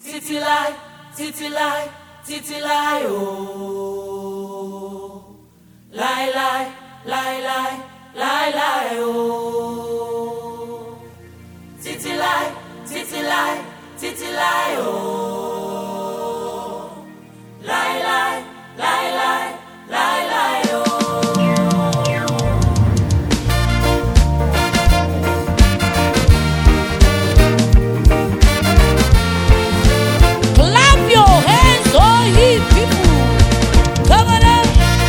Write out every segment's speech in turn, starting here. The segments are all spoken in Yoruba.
títí láì títí láì títí láì ooo láíláí láíláí láíláí ooo títí láì títí láì títí láì ooo láíláí láíláí láíláí ooo. Clap your hands, all ye people. Come on up.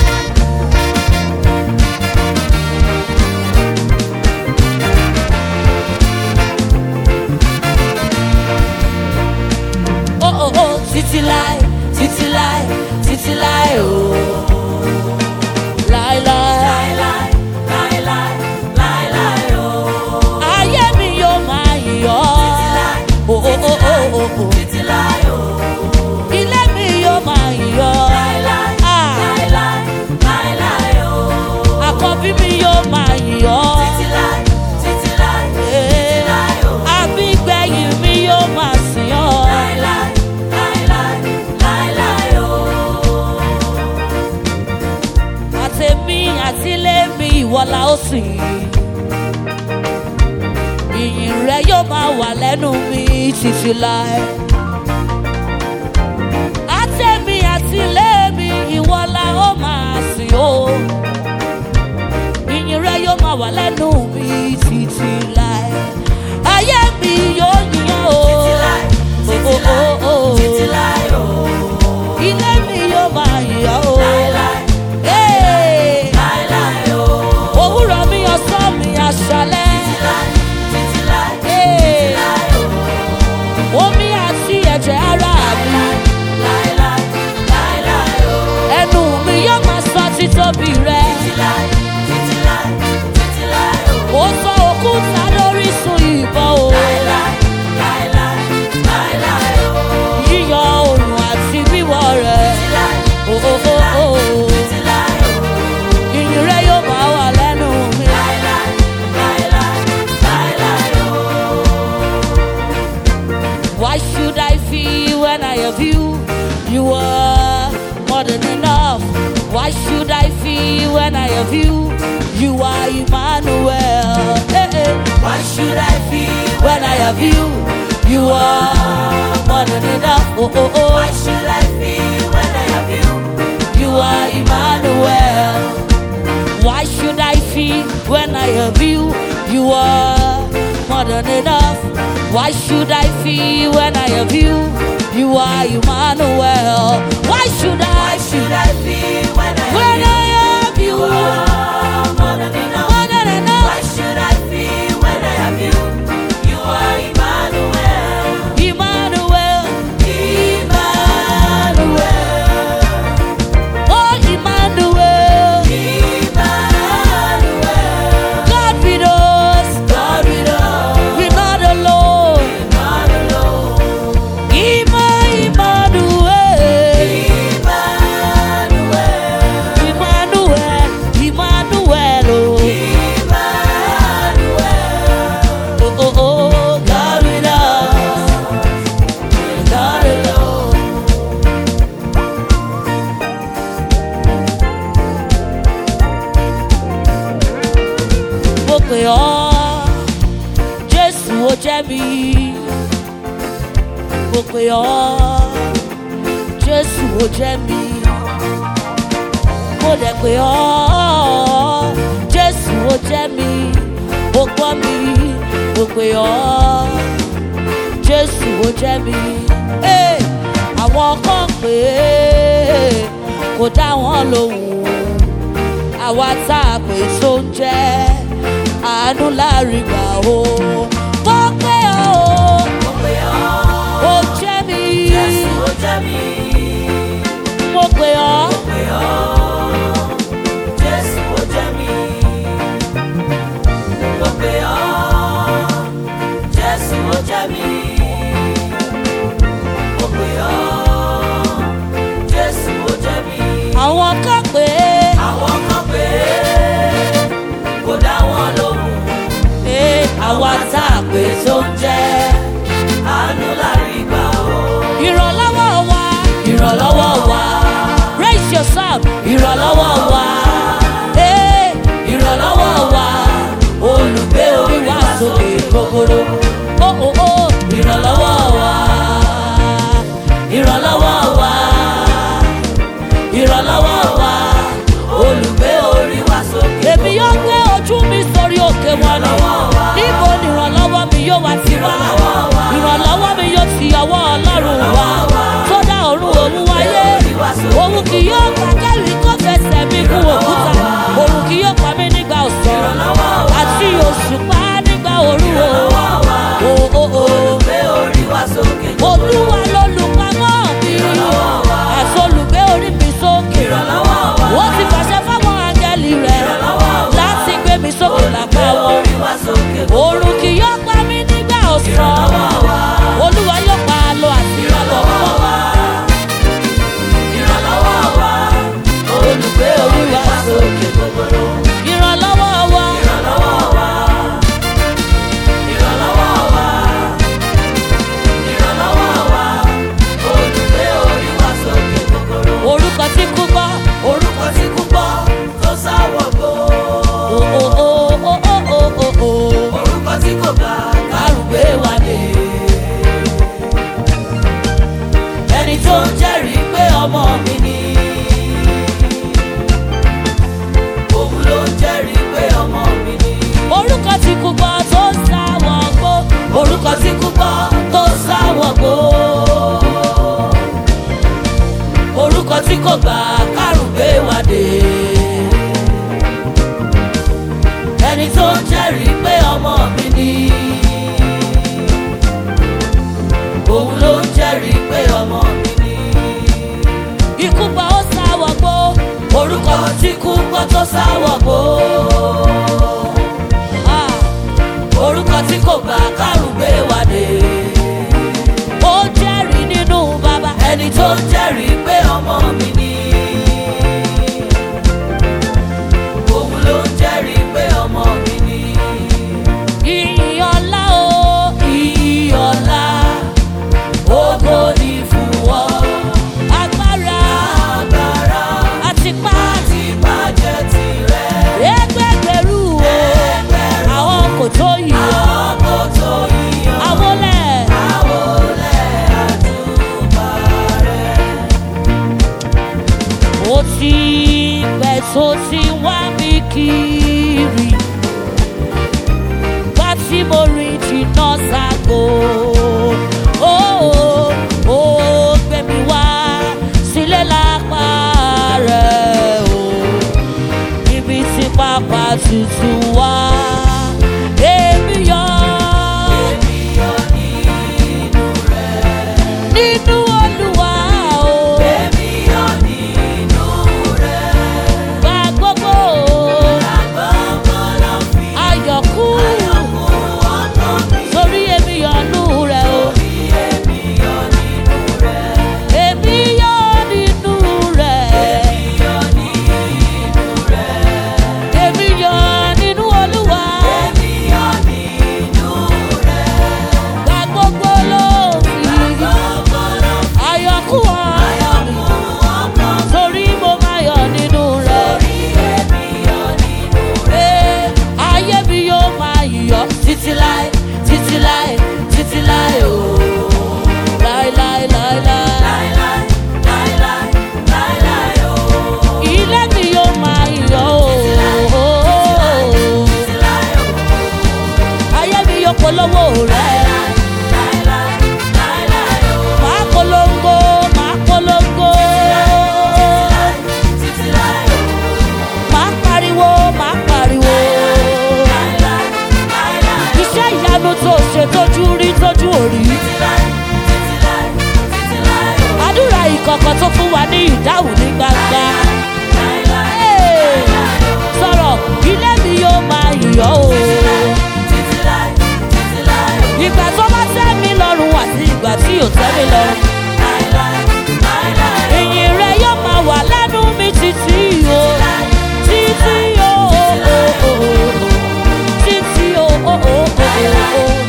Oh, oh, oh, títí láì, títí láì, títí láì, oh. Láì, láì. láíláí láíláí láíláí ooo. Ayé mi yóò máa yọ̀ ọ́. Oh, oh, oh, oh, oh, oh. títí láì ooo. Ilé mi yóò máa yọ̀ ọ́. láíláí Ah. láíláí láíláí ooo. Àkọ́bí mi yóò máa yọ̀ ọ́. títí láì títí láì títí láì ooo. Àbígbẹ̀yìn mi yóò máa sìn ọ́. láíláí láíláí láíláí ooo. Àtẹ̀mí àti ilé mi ìwọ la ó sìn. Ìyìn rẹ yóò máa wà lẹ́nu mi títí láé. Àtẹ̀mí àti ilé mi ìwọ la ó máa sìn o. Ìyìn rẹ yóò máa wà lẹ́nu mi títí láé. Ayé mi yóò yìn ọ́ o. títí láì títí Oh, láì oh, oh, oh. títí láì ooo. Ilé mi yóò máa yìn ọ́ o. láíláí Hey! láíláí ooo. òwúrọ̀ mi ọ̀sán mi àṣálẹ́. láí títí láì Hey! láì ooo. omi àti ẹ̀jẹ̀ ara mi. láíláí láíláí ooo. ẹnu mi yóò máa sọ títóbi rẹ. títí láì títí láì títí láì ooo. ó sọ òkúta lórí sun ìbọn o. láíláí láíláí láíláí ooo. yíyọ oòrùn àti wíwọ̀ rẹ̀. títí láì Òhòhò títí láì ooo. ìyìn rẹ yóò máa wà lẹ́nu mi. láíláí láíláí láíláí ooo. Why should I feel when I have you? You are more than enough. Why should I feel when I have you? You are Emmanuel. Hey, hey. Why should I feel When I have you, you are more than enough. Oh, oh, Why oh. should I feel when I have you? You are Emmanuel. Why should I feel when I have you? You are more than enough. Why should I feel when I have you? You are Emmanuel. Why should I? Why should I feel when I When have I have you, you? You are more than enough. more than Why enough. should I feel when I have you? You are Emmanuel. Emmanuel, Emmanuel. oh Emmanuel, Emmanuel. God with us, God with us. we're not alone. Not alone. Emma, Emmanuel, Emmanuel. Emmanuel, Emmanuel, oh. Emmanuel. Oh, oh, oh, God with us. Not alone. Mo pè ọ́, Jésù ó jẹ́ mi. Mo pè ọ́, Jésù ó jẹ́ mi. Mo dẹ̀ pè ọ́, Jésù ó jẹ́ mi. Mo gbọ́ mi, mo pè ọ́, Jésù ó jẹ́ mi. Hey, Àwọn kan pè é, kò dá wọn lóhùn àwa tá a pè tó ń jẹ́ àánú láàrin gbà o. mo pé o Mo pè ọ́, ó jẹ́ mi Jésù ó jẹ́ mi. mo pé ọ́ Mo pè ọ́, Jésù ó jẹ́ mi. Mo pè ọ́, Jésù ó jẹ́ mi. Mo pè ọ́, Jésù ó jẹ́ mi. àwọn kan pé Àwọn kan pè é, kò dá wọn lóhùn. àwa tá a pè tó ń jẹ́ ìrànlọ́wọ́ wa. Raise your sound, ìrànlọ́wọ́ wa. Ee, ìrànlọ́wọ́ wa. Olùgbé orí wa sókè gogoro. Ó ó ó, ìrànlọ́wọ́ wa. Ìrànlọ́wọ́ wa. Ìrànlọ́wọ́ wa. Olùgbé orí wa sókè. Èmi yóò gbé ojú mi sórí òkè wọn ni. Níbo ni ìrànlọ́wọ́ mi yóò wá ti wá? Ìrànlọ́wọ́ mi yóò ti ọwọ́ Ọlọ́run wá. Tó dá ọ̀run òun wáyé. Òun kì yóò gbà kẹ́rì kó fẹsẹ̀ mi kú òkúta. Òun kì yóò pa mí nígbà ọ̀sán. Àti òṣùpá nígbà òru o. O o o. Olùgbé orí wa sókè. Olúwa lolùpamọ́ mi. Àti olùgbé orí mi sókè. Ìrànlọ́wọ́ wa. Wọ́n ti fàṣẹ fáwọn áńgẹ́lì rẹ̀ láti gbé mi sókè lápá wọn. Orí wa sókè. Òòrùn kì yóò pa mí nígbà ọ̀sán. Olúwa yóò pa àlọ́ àti ìrànlọ́ fún wa. Ìrànlọ́wọ́ wa. Olùgbé orí wa sókè gogoro. Ìrànlọ́wọ́ wa. Ìrànlọ́wọ́ wa. Ìrànlọ́wọ́ wa. Ìrànlọ́wọ́ wa. Olùgbé orí wa sókè gogoro. Orúkọ tí kú gbọ́. Orúkọ tí kú gbọ́ tó sáwọ̀ gbó. O o o o o o o o. Orúkọ tí kò bá kárùgbé wa dé. Ẹni tó ń jẹ́rìí pé ọmọ mi ni. Òun ló ń jẹ́rìí pé ọmọ mi ni. Orúkọ tí kú gbọ́ tó sáwọ̀ gbó. Orúkọ tí kú gbọ́ tó sáwọ̀ gbó. Orúkọ tí kò gbà kárùgbé wa dé. Ẹni tó ń jẹ́rìí pé ọmọ mi ni. Òun ló ń jẹ́rìí pé ọmọ mi ni. Ikú pa ó sáwọ̀ gbó. Orúkọ tí kú gbọ́ tó sáwọ̀ gbó. Ah, Orúkọ tí kò gbà kárùgbé wa dé. Ó jẹ́rìí nínú bàbá. ẹni tó ń jẹ́rìí pé ọmọ mi ni. òun ló ń jẹ́rìí pé ọmọ mi ni. Ìyìn ọlá o. iyì ọ̀la ògo ni fún ọ. Agbára agbára àti pa. ti bàjẹ́ tirẹ̀. Ẹgbẹgbẹ̀rú o. Ẹgbẹ̀rún. Àwọn kò tó yìí o. àwọn kò tó yíyan. Àwọn lẹ̀. àwọlẹ̀ àdúgbà rẹ̀. Ó ti pẹ́ tó ti wá mi kiri. Bá tí mo rìn jìnnà ságo. Ó ó gbé mi wá sílé lápá rẹ̀ o. Ibi tí pápá tutù wá. Èmi yọ ènìyàn nínú rẹ̀. nínú Olúwa o. ènìyàn nínú rẹ̀. Gba gbogbo àgbọ̀ngàn lọ fi ayọ̀kú. ayọ̀kún ọkàn mi. Torí èmi yọ̀nú rẹ̀ o. Bí ènìyàn nínú rẹ̀. Èmi yọ̀ nínú rẹ̀. ènìyàn nínú rẹ̀. Èmi yọ̀ nínú Olúwa. ènìyàn nínú rẹ̀. Gba gbogbo lófin. àgbọ̀ngàn lọ fi Ayọ̀kú ọ̀rọ̀ mi. ayọ̀kún ọkàn mi. Torí mo máa yọ̀ nínú rẹ̀. Bí ènìyàn nínú rẹ̀. Ee, ayé mi yóò máa yọ̀ títí láé, títí láé, títí láé o. Láé láé láé láé. Láíláí, láíláí, láíláí o. Ilé mi yóò máa yọ̀ o. Títí láí o. Ayé mi yóò polówó rẹ̀. Láíláí, láíláí o. Màá polongo, màá polongo. Títí láí o. Màá pariwo, màá pariwo. Láíláí, láíláí o. Iṣẹ́ ìyanu tó ṣe tójú rí tójú òrí. Títí láí, títí láí, títí láí o. Àdúrà ìkọ̀kọ̀ tó fún wa ní ìdáhùn ní gbangba. Láíláí, Ee, Sọ̀rọ̀ ilé mi yóò máa yọ̀ o. títí láí, títí láí o. Ìgbà tó bá tẹ́ mi lọ́rùn àti ìgbà tí ò tẹ́ mi lọ́rùn. Láíláí, láíláí o. Ìyìn rẹ̀ yóò máa wà lẹ́nu mi títí o. Títí o. Títí o.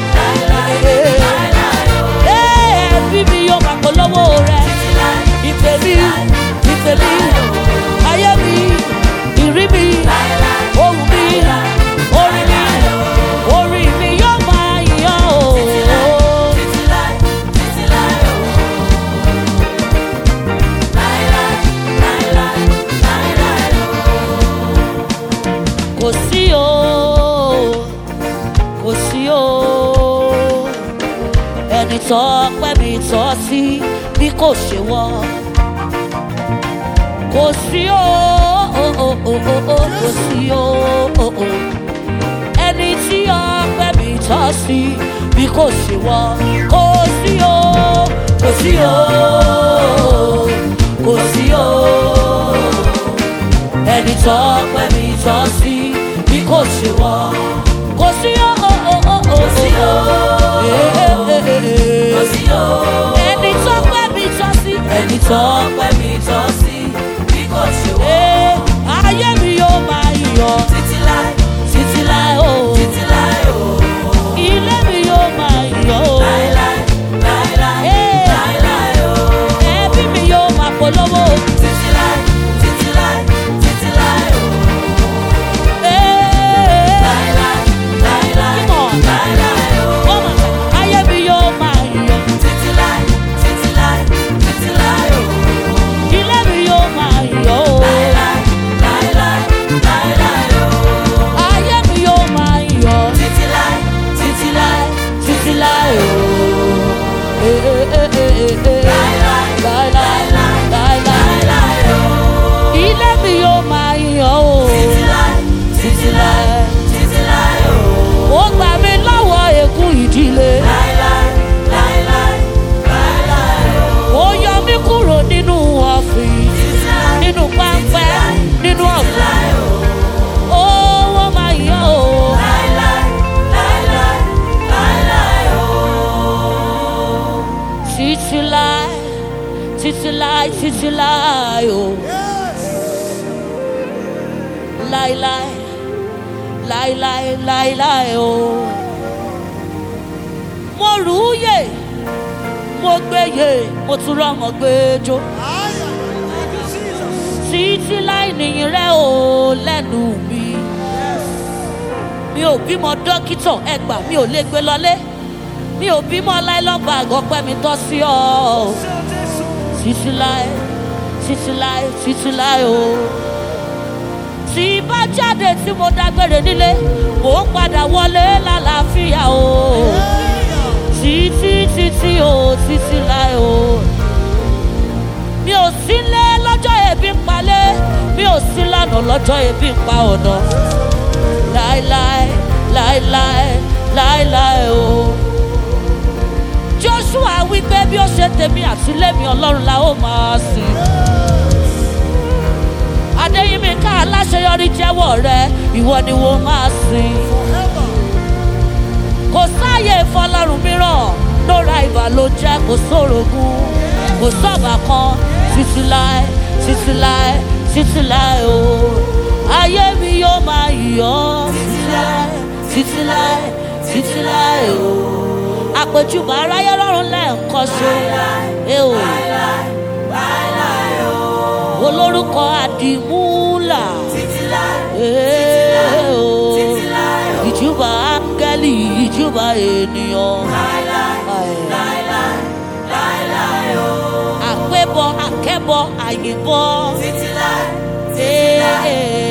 Láíláí, láíláí o. Ee, ẹbí mi yóò máa polówó rẹ̀. Títí láí, Ìpè tọ́ pẹ́ mi tọ́ sí bí kò ṣe wọ́ kò sí o o o o o o kò sí o o o ẹni tí ọpẹ́ mi tọ́ sí bí kò ṣe wọ́ kò sí o kò sí o kò sí o ẹni tọ́ ọpẹ́ mi tọ́ sí bí kò ṣe wọ́ kò sí o o o o o Kò sí o. Kò sí o. ẹni tọ́ ọpẹ́ mi tọ́ sí Ẹni tó pẹ́ mi tọ́ sí bí kò ṣe wọ́. Ee, ayé mi yóò máa yọ̀ Títí láì, títí láé o títí láì o. ilé mi yóò máa yọ̀ o Láíláí, láíláí, Ee. láíláí o. ẹbí mi yóò máa polówó Títí láì, títí láì, títí láì o. Ee, Láíláí, láíláí, Come on. láíláí o. oh my God, ayé mi yóò máa yọ̀ Títí láì, títí láì, títí láì o. ilé mi yóò máa yọ̀ o Láíláí, láíláí, láíláí o. ayé mi yóò máa yọ̀ Títí láì, títí láì, títí láé o. Ee, ee, ee, ee, ee. láíláí, Láíláí, láíláí. láíláí o. ilé mi yóò máa yọ̀ o Títí láì, títí láì, títí láì o. ó gbà mí lọ́wọ́ ègún ìdílé. Láíláí, láíláí, láíláí o. ó yọ mí kúrò nínú ọ̀fìn Títí láì, nínú pápẹ́ nínú ọ̀gbìn láí o. ó wọ́n máa yọ o. Láíláí, láíláí, láíláí o. títí láì títí láì títí láì o. láíláí láíláí láíláí o. mo rù ú yè mo gbé yè mo tún rọmọ gbé jó. títí láì nìyín rẹ o lẹ́nu mi. mi ò bímọ dókítà ẹgbà mi ò lè gbé lọlé mi ò bímọ láìlọ́gbà àgọ́pẹ́ mi tọ́ sí ọ. títí láì títí láì títí láì o. tí bá jáde tí mo dágbére nílé mò ń padà wọlé lálàáfíà o. títí títí o títí láì o mi ò sí lé lọ́jọ́ ebi ń palẹ̀ mi ò sí lánàá lọ́jọ́ ebi ń pa ọ̀nà láéláé láéláé láéláé o. joshua wípé bí ó ṣe tèmi àti lémi ọlọ́run la ó máa sìn. adéyínmi ká aláṣeyọrí jẹ́wọ́ rẹ ìwọ ni wọ́n máa sìn. kò sáàyè fọlọ́run mìíràn lóra ìbà ló jẹ́ kò sórogún kò sọ́ọ̀bà kan títí láé títí láé títí láé o ayé mi yóò máa yọ̀ títí láé títí láé títí láé o àpèjúbà aráyé lọ́rùn lẹ́ẹ̀kan ṣe é o olórúkọ àdìmúlà Títí láì, é o títí láì o. ìjúbà áńgẹ́lì ìjúbà ènìyàn. Láíláí, láíláí, láíláí o. àpébọ akẹ́bọ àyìnbọ. Títí láì, Ee,